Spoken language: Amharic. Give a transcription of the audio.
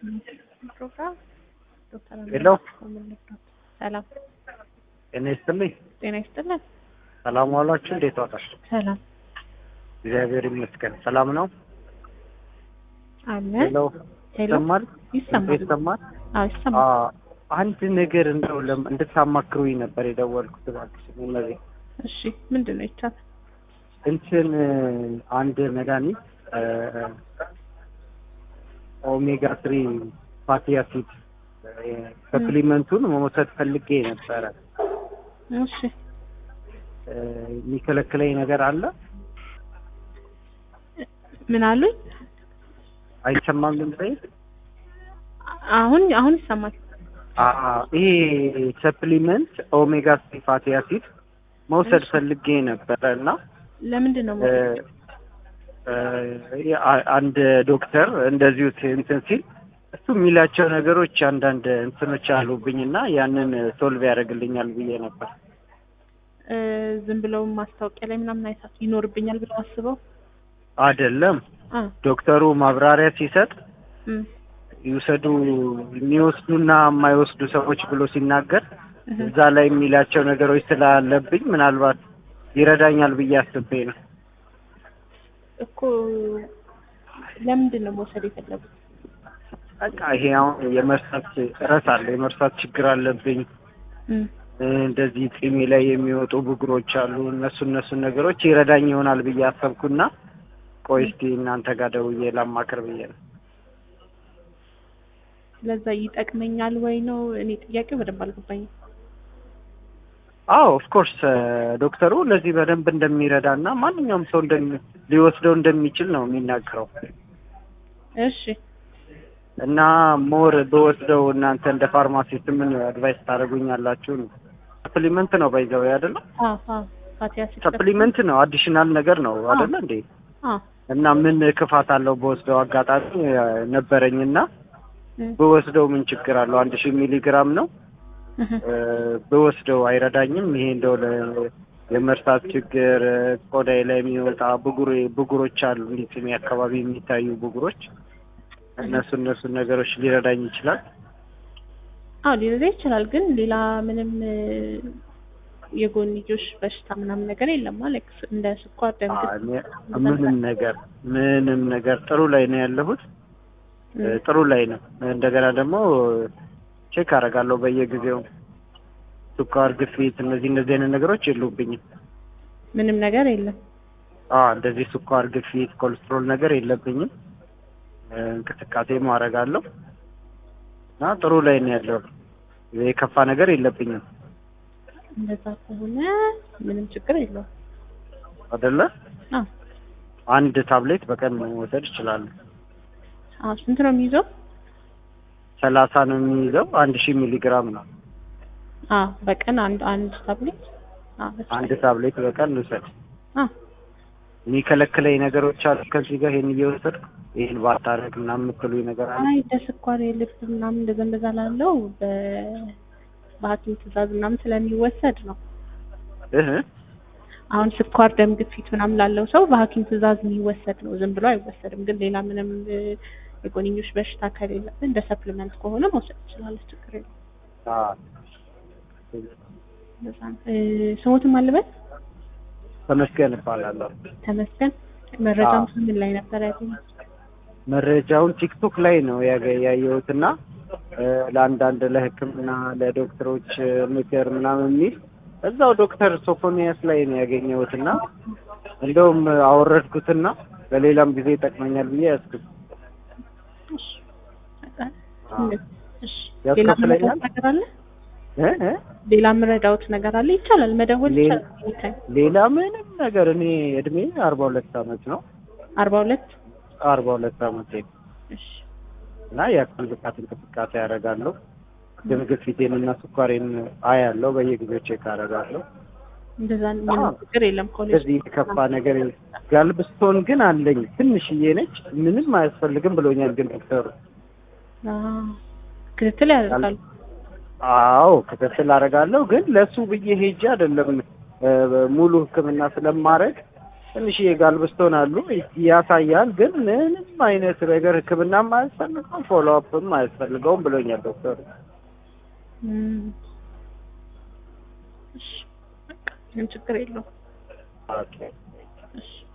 ፕሮግራም ዶክተር ሄሎ ሰላም ጤና ይስጥልኝ። ጤና ይስጥልን። ሰላም ዋላችሁ? እንዴት ዋላችሁ? ሰላም እግዚአብሔር ይመስገን። ሰላም ነው። አለ ሄሎ ሄሎ ይሰማል? ይሰማል። ይሰማል? አዎ ይሰማል። አዎ፣ አንድ ነገር እንደው ለም- እንድታማክሩኝ ነበር የደወልኩት። እባክሽ እነዚህ እሺ ምንድን ነው ይቻላል? እንትን አንድ መድኃኒት ኦሜጋ ትሪ ፋቲ አሲድ ሰፕሊመንቱን መውሰድ ፈልጌ ነበረ። እሺ እ፣ የሚከለክለኝ ነገር አለ? ምን አሉኝ? አይሰማም ድምጼ? አሁን አሁን ይሰማል። አ- ይሄ ሰፕሊመንት ኦሜጋ ስሪ ፋቲ አሲድ መውሰድ ፈልጌ ነበረ እና ለምንድን ነው እ፣ እ፣ አ- አንድ ዶክተር እንደዚሁ ት- እንትን ሲል እሱ የሚላቸው ነገሮች አንዳንድ እንትኖች አሉብኝ እና ያንን ሶልቭ ያደርግልኛል ብዬ ነበር። እ፣ ዝም ብለው ማስታወቂያ ላይ ምናምን አይታት ይኖርብኛል ብለው አስበው አይደለም አ ዶክተሩ ማብራሪያ ሲሰጥ እም ይውሰዱ የሚወስዱና የማይወስዱ ሰዎች ብሎ ሲናገር እህ። እዛ ላይ የሚላቸው ነገሮች ስላለብኝ ምናልባት ይረዳኛል ብዬ አስቤ ነው። እኮ ለምንድን ነው መውሰድ የፈለጉት? በቃ ይሄ አሁን የመርሳት እረስ አለ የመርሳት ችግር አለብኝ። እም እ፣ እንደዚህ ጢሜ ላይ የሚወጡ ብጉሮች አሉ። እነሱ እነሱን ነገሮች ይረዳኝ ይሆናል ብዬ አሰብኩና ቆይ እስቲ እናንተ ጋር ደውዬ ላማክር ብዬ ነው። ለዛ ይጠቅመኛል ወይ ነው እኔ ጥያቄው በደንብ አልገባኝም። አዎ ኦፍኮርስ ዶክተሩ ለዚህ በደንብ እንደሚረዳ እና ማንኛውም ሰው እንደሚ ሊወስደው እንደሚችል ነው የሚናገረው እሺ እና ሞር በወስደው እናንተ እንደ ፋርማሲስት ምን አድቫይስ ታደርጉኛላችሁ? ነው ሰፕሊመንት ነው ባይዘው አይደለ? አዎ አዎ ፋቲ አሲድ ሰፕሊመንት ነው አዲሽናል ነገር ነው አይደለ እንዴ? አዎ እና ምን ክፋት አለው በወስደው? አጋጣሚ እ፣ ነበረኝና እም በወስደው ምን ችግር አለው? አንድ ሺህ ሚሊ ግራም ነው እህ። እ፣ በወስደው አይረዳኝም? ይሄ እንደው ለ- የመርሳት ችግር እ፣ ቆዳዬ ላይ የሚወጣ ብጉር ብጉሮች አሉ እንዲህ ጢሜ አካባቢ የሚታዩ ብጉሮች እነሱ እነሱን ነገሮች ሊረዳኝ ይችላል። አዎ ሊረዳ ይችላል፣ ግን ሌላ ምንም እ፣ የጎንዮሽ በሽታ ምናምን ነገር የለም ማለት እንደ ስኳር፣ ደም አ- ግፊት እኔ ምንም ነገር ምንም ነገር ጥሩ ላይ ነው ያለሁት እ፣ እም፣ ጥሩ ላይ ነው። እንደገና ደግሞ ቼክ አደርጋለሁ በየጊዜው ስኳር፣ ግፊት እነዚህ እነዚህ አይነት ነገሮች የሉብኝም። ምንም ነገር የለም። አ እንደዚህ ስኳር፣ ግፊት፣ ኮሌስትሮል ነገር የለብኝም። እ፣ እንቅስቃሴም አደርጋለሁ እና ጥሩ ላይ ነው ያለሁት። የከፋ ነገር የለብኝም እንደዛ ከሆነ ምንም ችግር የለውም። አይደለ? አዎ አንድ ታብሌት በቀን መውሰድ እችላለሁ። አዎ ስንት ነው የሚይዘው? ሰላሳ ነው የሚይዘው። አንድ ሺህ ሚሊ ግራም ነው። አዎ በቀን አንድ አንድ ታብሌት አዎ በቃ። አንድ ታብሌት በቀን ልውሰድ። አዎ የሚከለክለኝ ነገሮች አሉ ከዚህ ጋር ይሄን እየወሰድኩ ይሄን ባታረግ ምናምን የምትሉኝ ነገር አለ? አይ ለስኳር የልብ ምናምን እንደዛ እንደዛ ላለው በ በሐኪም ትዕዛዝ ምናምን ስለሚወሰድ ነው። እህ አሁን ስኳር፣ ደም ግፊት ምናምን ላለው ሰው በሐኪም ትዕዛዝ የሚወሰድ ነው። ዝም ብሎ አይወሰድም። ግን ሌላ ምንም እ፣ የጎንዮሽ በሽታ ከሌለብን እንደ ሰፕሊመንት ከሆነ መውሰድ ትችላለች። ችግር የለም። አ እንደዛ ነው። እ፣ ስሞትም አለበት ተመስገን እባላለሁ። ተመስገን። መረጃውን አዎ። ምን ላይ ነበር ያገኘው? መረጃውን ቲክቶክ ላይ ነው ያገ- ያየሁትና እ፣ ለአንዳንድ ለሕክምና ለዶክተሮች እ፣ ምክር ምናምን የሚል እዛው ዶክተር ሶፎኒያስ ላይ ነው ያገኘሁትና እንደውም አወረድኩትና ለሌላም ጊዜ ይጠቅመኛል ብዬ ያዝኩት። እሺ በቃ አዎ። እሺ ሌላ ያስከፍለኛል? የምረዳውት ነገር አለ? እ እ ሌላ የምረዳውት ነገር አለ? ይቻላል፣ መደወል ሌላ- ይቻላል። anytime። ሌላ ምንም ነገር እኔ እድሜ አርባ ሁለት አመት ነው። አርባ ሁለት አርባ ሁለት አመቴ ነው እሺ እና የአካል ብቃት እንቅስቃሴ ያደርጋለሁ። ደም ግፊቴን እና ስኳሬን አያለሁ። በየጊዜው ቼክ አደርጋለሁ። እንደዛ ምንም አዎ። ችግር የለም። ኮሌጅ ስለዚህ የከፋ ነገር የለም። ጋልብስቶን ግን አለኝ ትንሽዬ ነች። ምንም አያስፈልግም ብሎኛል ግን ዶክተሩ። አዎ፣ ክትትል ያደርጋሉ። አዎ ክትትል አደርጋለሁ ግን ለሱ ብዬ ሄጄ አይደለም እ፣ ሙሉ ሕክምና ስለማድረግ ትንሽዬ ጋልብስቶን አሉ ያሳያል፣ ግን ምንም አይነት ነገር ሕክምናም አያስፈልገውም ፎሎ አፕም አያስፈልገውም ብሎኛል ዶክተሩ። እም፣ እሺ በቃ ምንም ችግር የለውም። ኦኬ እሺ